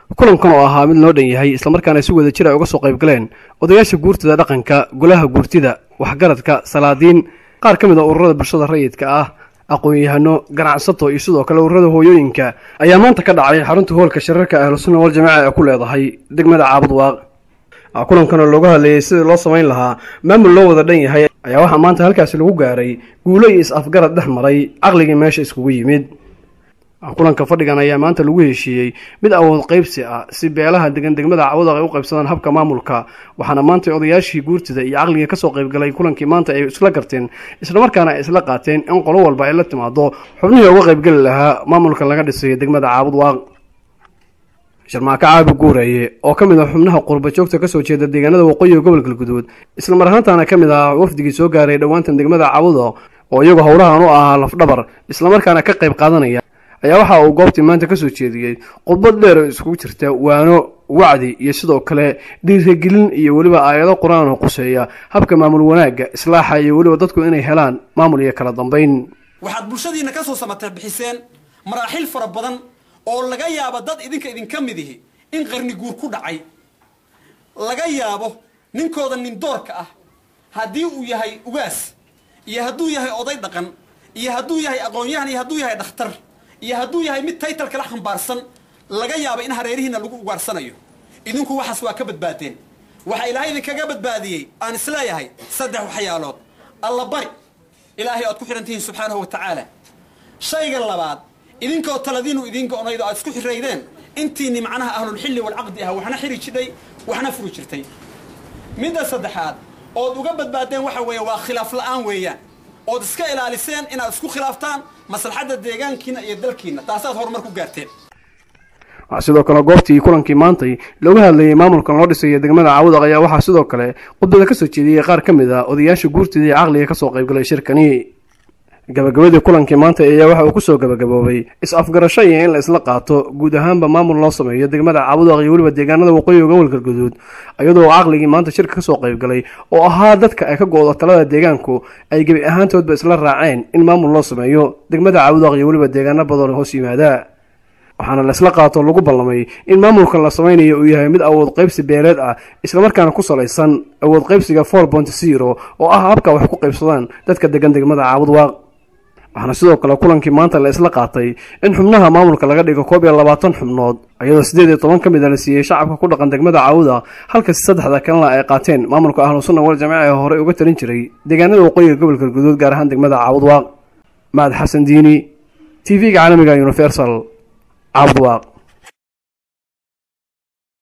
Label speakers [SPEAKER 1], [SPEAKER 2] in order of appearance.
[SPEAKER 1] kulankan oo ahaa mid loo dhan yahay islamarkaana si wada jir ay uga soo qayb galeen odayaasha guurtida dhaqanka golaha guurtida waxgaradka salaadiin qaar ka mid a ururada bulshada rayidka ah aqoon-yahano ganacsato iyo sidoo kale ururada hooyooyinka ayaa maanta ka dhacay xarunta hoolka shirarka ahlusunna wal jamaaca ee ku leedahay degmada caabud waaq kulankan oo looga hadlayay sidii loo samayn lahaa maamul loo wada dhan yahay ayaa waxaa maanta halkaasi lagu gaaray guulo iyo is-afgarad dhex maray caqligii meesha iskugu yimid kulanka fadhigan ayaa maanta lagu heshiiyey mid awood qaybsi ah si beelaha degan degmada cawdaq ay u qaybsadaan habka maamulka waxaana maanta odayaashii guurtida iyo caqligii kasoo qaybgalay kulankii maanta ay isla garteen islamarkaana ay isla qaateen in qolo walba ay la timaado xubnihii uga qaybgeli lahaa maamulka laga dhisayo degmada caabud waaq sharmaako caabi guureeye oo ka mid ah xubnaha qurba joogta kasoo jeeda deegaanada waqooyiga gobolka galguduud isla mar ahaantaana ka mid ah wafdigii soo gaaray dhowaantan degmada cabudo oo iyagu howlahan u ahaa lafdhabar islamarkaana ka qayb qaadanaya ayaa waxa uu goobtii maanta kasoo jeediyey khudbad dheer oo iskugu jirta waano wacdi iyo sidoo kale dhiiragelin iyo weliba aayado qur-aan oo quseeya habka maamul wanaagga islaaxa iyo weliba dadku inay helaan maamul iyo kala dambayn
[SPEAKER 2] waxaad bulshadiinna ka soo samata bixiseen maraaxil fara badan oo laga yaabo dad idinka idinka mid ihi in qarni guur ku dhacay laga yaabo ninkooda nin doorka ah haddii uu yahay ugaas iyo hadduu yahay oday dhaqan iyo hadduu yahay aqoon-yahan iyo hadduu yahay dhakhtar iyo hadduu yahay mid taytal kala xambaarsan laga yaabo in hareerihiina lagu ugaarsanayo idinku waxaas waa ka badbaadeen waxaa ilaahay idinkaga badbaadiyey aan isleeyahay saddex waxyaalood alla bari ilaahay oad ku xidhan tihiin subxaanahu wa tacaala shayga labaad idinkoo taladiinu idin go-naydo aad isku xiraydeen intiini macnaha ahlulxilli walcaqdi ah waxna xiri jidhay waxna furi jirtay midda saddexaad ood uga badbaadeen waxa weeye waa khilaaf la-aan weeyaan ood iska ilaaliseen inaad isku khilaaftaan maslaxadda deegaankiina iyo dalkiina taasaad horumar ku gaarteen
[SPEAKER 1] sidoo kale goobtii kulankii maantay looga hadlayay maamulkan loo dhisayo degmada caawudaq ayaa waxaa sidoo kale khudbada kasoo jeediyey qaar ka mid a odayaasha guurtida iyo caqliga kasoo qaybgalay shirkani gabagabadii kulankii maanta ayaa waxa uu kusoo gabagaboobay is-afgarasho iyo in la isla qaato guud ahaanba maamul loo sameeyo degmada caabudaq iyo weliba deegaanada waqooyiga gobolka galguduud iyadoo caqligii maanta shirka kasoo qaybgalay oo ahaa dadka ay ka go-do talada deegaanku ay gebi ahaantoodba isla raaceen in maamul loo sameeyo degmada caabudaq iyo weliba deegaano badan hoos yimaada waxaana la isla qaato lagu ballamay in maamulkan la samaynayo uu yahay mid awood qaybsi beeleed ah islamarkaana ku salaysan awood qaybsiga four point zero oo ah habka wax ku qaybsadaan dadka degan degmada caabud waaq waxaana sidoo kale kulankii maanta la isla qaatay in xubnaha maamulka laga dhigo koob iyo labaatan xubnood iyadoo siddeed iyo toban ka mid a la siiyey shacabka ku dhaqan degmada caawuda halkasi saddexda kalena ay qaateen maamulka ahlu sunna wal jamaaca ee horey uga talin jiray deegaanada waqooyiga gobolka guduud gaar ahaan degmada caawud waaq mahad xasan diini t v-ga caalamiga universal caabud waaq